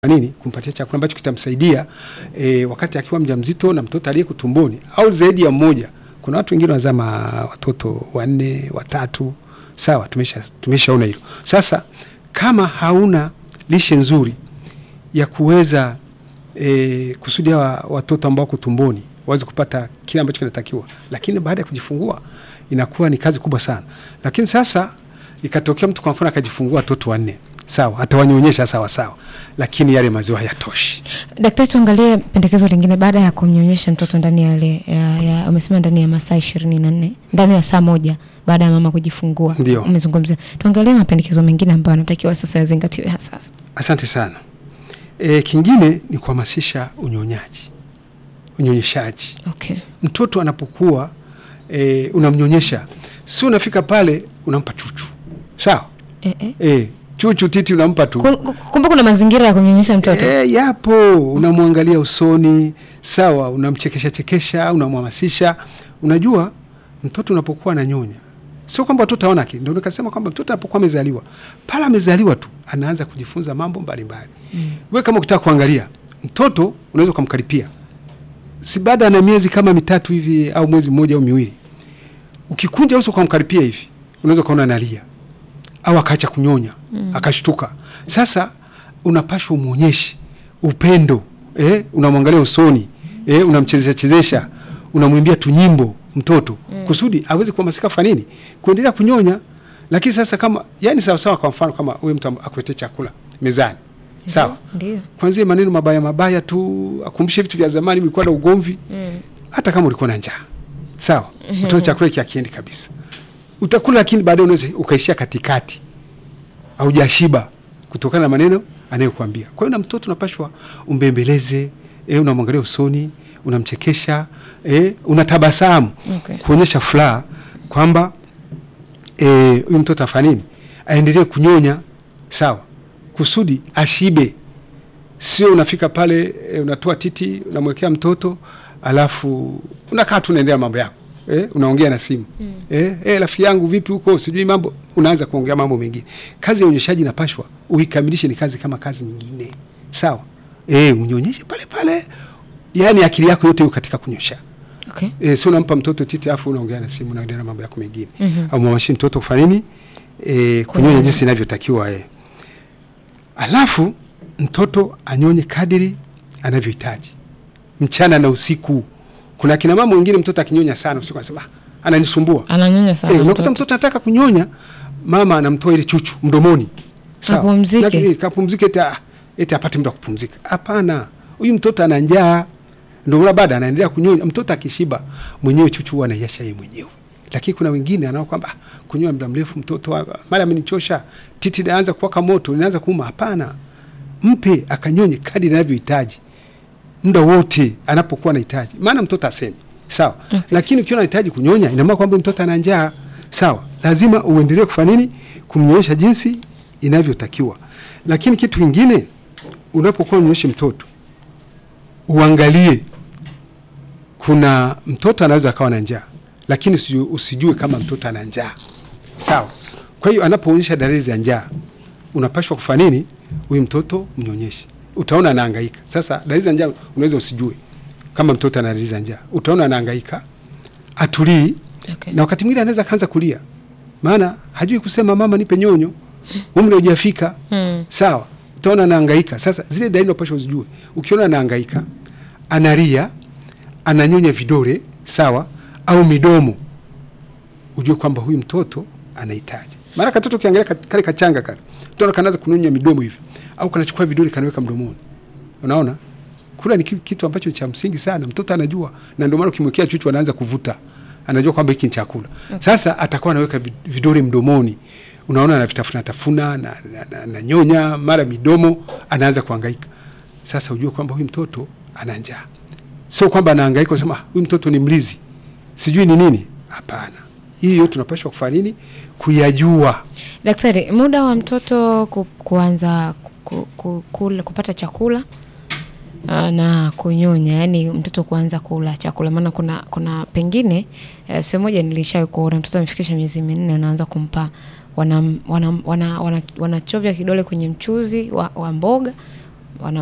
nini kumpatia chakula ambacho kitamsaidia e, wakati akiwa mjamzito na mtoto aliyeko tumboni au zaidi ya mmoja. Kuna watu wengine wanazaa watoto wanne watatu, sawa, tumesha tumeshaona hilo. Sasa kama hauna lishe nzuri ya kuweza e, kusudia wa, watoto ambao wako tumboni waweze kupata kile ambacho kinatakiwa, lakini baada ya kujifungua inakuwa ni kazi kubwa sana. Lakini sasa ikatokea mtu kwa mfano akajifungua watoto wanne sawa, atawanyonyesha sawa sawa, lakini yale maziwa hayatoshi. Daktari, tuangalie pendekezo lingine baada ya kumnyonyesha mtoto ndani ya ile ya, ya, umesema ndani ya masaa ishirini na nne ndani ya saa moja baada ya mama kujifungua, Ndio. umezungumzia. Tuangalie mapendekezo mengine ambayo anatakiwa sasa yazingatiwe hasa. Asante sana. E, kingine ni kuhamasisha unyonyaji, unyonyeshaji. Okay. Mtoto anapokuwa e, unamnyonyesha, si unafika pale unampa chuchu, sawa Eh, eh. e, chuchu titi unampa tu Kum- Kumbe kuna mazingira ya kumnyonyesha mtoto E, yapo. Unamwangalia usoni, sawa, unamchekesha chekesha, unamhamasisha. Unajua mtoto unapokuwa ananyonya, sio kwamba mtoto haona akili. Ndio nikasema kwamba mtoto anapokuwa amezaliwa, pale amezaliwa tu anaanza kujifunza mambo mbalimbali. Mm. Wewe kama ukitaka kuangalia mtoto unaweza ukamkaripia, si baada na miezi kama mitatu hivi au mwezi mmoja au miwili, ukikunja uso ukamkaripia hivi, unaweza ukaona analia au akaacha kunyonya mm. akashtuka. Sasa unapashwa umwonyeshe upendo eh, unamwangalia usoni eh, unamchezesha chezesha, unamwimbia tu nyimbo mtoto mm. kusudi aweze kuhamasika kufanya nini, kuendelea kunyonya. Lakini sasa kama yani sawa sawa, kwa mfano kama wewe mtu akuletee chakula mezani sawa, ndio. kwanzia maneno mabaya mabaya tu, akumbushe vitu vya zamani, mlikuwa na ugomvi Mm. hata kama ulikuwa na njaa sawa, utaona chakula hiki hakiendi kabisa, utakula, lakini baadaye unaweza ukaishia katikati, haujashiba kutokana na maneno anayokuambia. Kwa hiyo na mtoto unapashwa umbembeleze, eh, unamwangalia usoni, unamchekesha, eh, unatabasamu Okay. kuonyesha furaha kwamba eh, huyu mtoto afanya nini, aendelee kunyonya sawa, kusudi ashibe sio unafika pale e, unatoa titi unamwekea mtoto alafu unakaa tu unaendelea mambo yako e, unaongea na simu mm. e, e, rafiki yangu vipi huko sijui mambo, unaanza kuongea mambo mengine. Kazi ya unyonyeshaji inapashwa uikamilishe, ni kazi kama kazi nyingine sawa. E, unyonyeshe pale pale, yani akili yako yote iko katika kunyosha Okay. e, sio unampa mtoto titi afu unaongea na simu unaendelea na mambo yako mengine Mhm. au mwamashi mtoto kufanya nini e, kunyonya jinsi inavyotakiwa e. Alafu mtoto anyonye kadiri anavyohitaji mchana na usiku. Kuna kina mama wengine mtoto akinyonya sana usiku anasema "Ah, ananisumbua. Ananyonya sana. Eh, unakuta mtoto. mtoto anataka kunyonya, mama anamtoa ile chuchu mdomoni, Sawa. Kapumzike. Laki- eh, kapumzike, eti ah, eti apate muda wa kupumzika. Hapana, huyu mtoto ana njaa, ndio maana baada anaendelea kunyonya. Mtoto akishiba mwenyewe chuchu huwa anaiacha yeye mwenyewe, lakini kuna wengine anao kwamba ah, kunyonya muda mrefu mtoto ah, mara amenichosha, titi linaanza kuwaka moto, linaanza kuuma. Hapana, mpe akanyonye kadri anavyohitaji muda wote anapokuwa anahitaji, maana mtoto asemi sawa. Lakini ukiwa unahitaji kunyonya, ina maana kwamba mtoto ana njaa sawa, lazima uendelee kufanya nini, kumnyonyesha jinsi inavyotakiwa. Lakini kitu kingine, unapokuwa unyonyeshe mtoto uangalie, kuna mtoto anaweza akawa na njaa, lakini usijue, usijue kama mtoto ana njaa sawa. Kwa hiyo anapoonyesha dalili za njaa, unapashwa kufanya nini? Huyu mtoto mnyonyeshe, utaona anahangaika. Sasa dalili za njaa unaweza usijue kama mtoto ana dalili za njaa, utaona anahangaika, atulii Okay. na wakati mwingine anaweza kaanza kulia, maana hajui kusema mama nipe nyonyo, umri hujafika. Mm. Sawa, utaona anahangaika. Sasa zile dalili unapaswa uzijue. Ukiona anahangaika, analia, ananyonya vidole, sawa, au midomo, ujue kwamba huyu mtoto anahitaji. Maana katoto ukiangalia kat- kale kachanga kale, utaona kanaanza kunyonya midomo hivi, au kanachukua vidole kanaweka mdomoni. Unaona? Kula ni ki- kitu ambacho ni cha msingi sana, mtoto anajua, na ndio maana ukimwekea chuchu anaanza kuvuta, anajua kwamba hiki ni chakula. Sasa atakuwa anaweka vid- vidole mdomoni, unaona anavitafuna tafuna na, na, na, na nyonya mara midomo, anaanza kuhangaika. Sasa ujue kwamba huyu mtoto ana njaa, sio kwamba anahangaika usema "Ah, huyu mtoto ni mlizi sijui ni nini. Hapana, hii yote tunapaswa kufanya nini? Kuyajua. Daktari, muda wa mtoto ku, kuanza ku, ku, kula, kupata chakula ah, na kunyonya, yani mtoto kuanza kula chakula, maana kuna kuna pengine eh, sehemu moja nilishawahi kuona mtoto amefikisha miezi minne, unaanza kumpa wanachovya wana, wana, wana, wanachovya kidole kwenye mchuzi wa, wa mboga wana